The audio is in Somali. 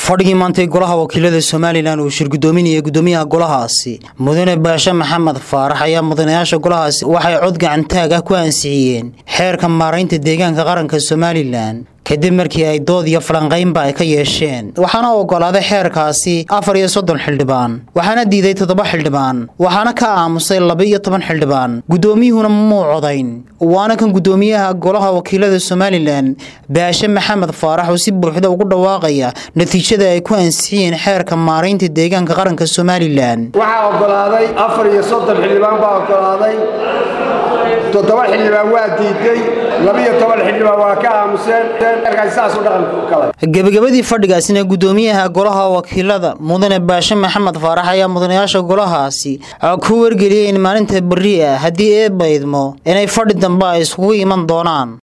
fadhigii maantay golaha wakiilada somalilan uu shirgudoominaya gudoomiyaha golahaasi mudane baashe maxamed faarax ayaa mudanayaasha golahaasi waxay cod gacantaag ah ku ansixiyeen xeerka maaraynta deegaanka qaranka somalilan kadib markii ay dood iyo falanqaynba ay ka yeesheen waxaana ogolaaday xeerkaasi afar iyo soddon xildhibaan waxaana diiday toddoba xildhibaan waxaana ka aamusay laba iyo toban xildhibaan guddoomiyuhuna muu codayn waana kan guddoomiyaha golaha wakiilada somalilan baashe maxamed faarax oo si buuxda ugu dhawaaqaya natiijada ay ku ansixiyeen xeerka maaraynta deegaanka qaranka somalilan waxaa ogolaaday afar iyo soddon xildhibaan baa ogolaaday toddoba xildhibaan waa diiday labiyo toban xildhibaan waa ka aamuseen gebagabadii fadhigaasina guddoomiyaha golaha wakiilada mudane baashe maxamed faarax ayaa mudanayaasha golahaasi ku wargeliyay in maalinta berri ah haddii eebba idmo inay fadhi dambe ay iskugu iman doonaan